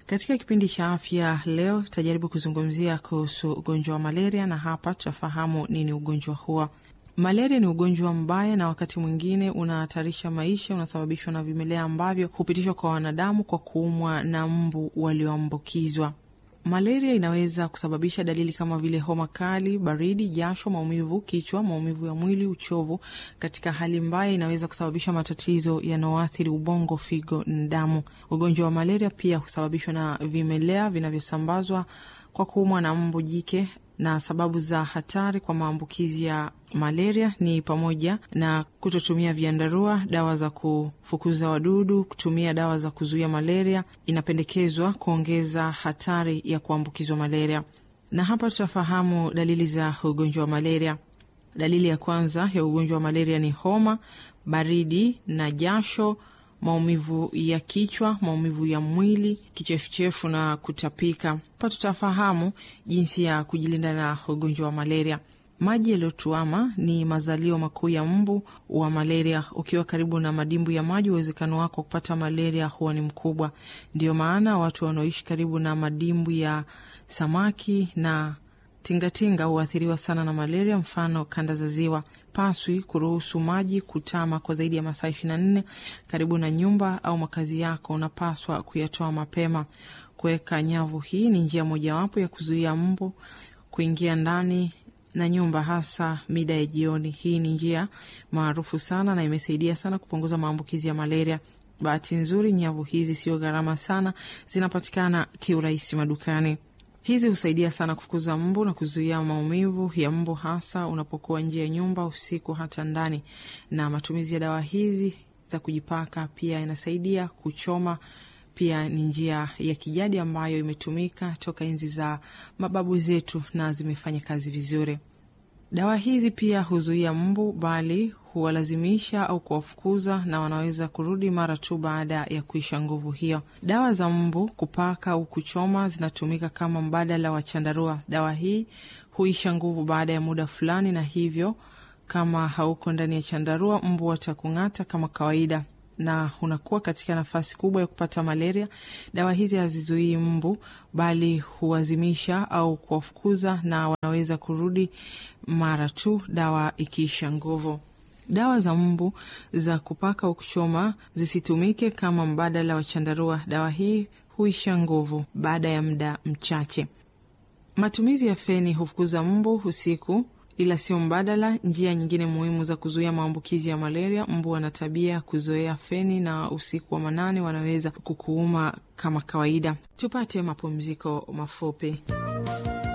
Katika kipindi cha afya leo tutajaribu kuzungumzia kuhusu ugonjwa wa malaria, na hapa tutafahamu nini ugonjwa huo. Malaria ni ugonjwa mbaya na wakati mwingine unahatarisha maisha. Unasababishwa na vimelea ambavyo hupitishwa kwa wanadamu kwa kuumwa na mbu walioambukizwa. Malaria inaweza kusababisha dalili kama vile homa kali, baridi, jasho, maumivu kichwa, maumivu ya mwili, uchovu. Katika hali mbaya, inaweza kusababisha matatizo yanayoathiri ubongo, figo na damu. Ugonjwa wa malaria pia husababishwa na vimelea vinavyosambazwa kwa kuumwa na mbu jike na sababu za hatari kwa maambukizi ya malaria ni pamoja na kutotumia viandarua, dawa za kufukuza wadudu, kutumia dawa za kuzuia malaria. Inapendekezwa kuongeza hatari ya kuambukizwa malaria. Na hapa tutafahamu dalili za ugonjwa wa malaria. Dalili ya kwanza ya ugonjwa wa malaria ni homa, baridi na jasho maumivu ya kichwa, maumivu ya mwili, kichefuchefu na kutapika. Hapa tutafahamu jinsi ya kujilinda na ugonjwa wa malaria. Maji yaliyotuama ni mazalio makuu ya mbu wa malaria. Ukiwa karibu na madimbu ya maji, uwezekano wako kupata malaria huwa ni mkubwa. Ndio maana watu wanaoishi karibu na madimbu ya samaki na tingatinga huathiriwa sana na malaria. Mfano, kanda za ziwa paswi kuruhusu maji kutama kwa zaidi ya masaa ishirini na nne karibu na nyumba au makazi yako. Unapaswa kuyatoa mapema. Kuweka nyavu, hii ni njia mojawapo ya kuzuia mbu kuingia ndani na nyumba, hasa mida ya jioni. Hii ni njia maarufu sana na imesaidia sana kupunguza maambukizi ya malaria. Bahati nzuri, nyavu hizi sio gharama sana, zinapatikana kiurahisi madukani. Hizi husaidia sana kufukuza mbu na kuzuia maumivu ya mbu, hasa unapokuwa nje ya nyumba usiku, hata ndani. Na matumizi ya dawa hizi za kujipaka pia inasaidia kuchoma. Pia ni njia ya kijadi ambayo imetumika toka enzi za mababu zetu na zimefanya kazi vizuri. Dawa hizi pia huzuia mbu, bali huwalazimisha au kuwafukuza, na wanaweza kurudi mara tu baada ya kuisha nguvu hiyo. Dawa za mbu kupaka au kuchoma zinatumika kama mbadala wa chandarua. Dawa hii huisha nguvu baada ya muda fulani, na hivyo kama hauko ndani ya chandarua, mbu watakung'ata kama kawaida na unakuwa katika nafasi kubwa ya kupata malaria. Dawa hizi hazizuii mbu bali huwazimisha au kuwafukuza, na wanaweza kurudi mara tu dawa ikiisha nguvu. Dawa za mbu za kupaka au kuchoma zisitumike kama mbadala wa chandarua. Dawa hii huisha nguvu baada ya muda mchache. Matumizi ya feni hufukuza mbu usiku ila sio mbadala. Njia nyingine muhimu za kuzuia maambukizi ya malaria, mbu wana tabia kuzoea feni na usiku wa manane wanaweza kukuuma kama kawaida. Tupate mapumziko mafupi.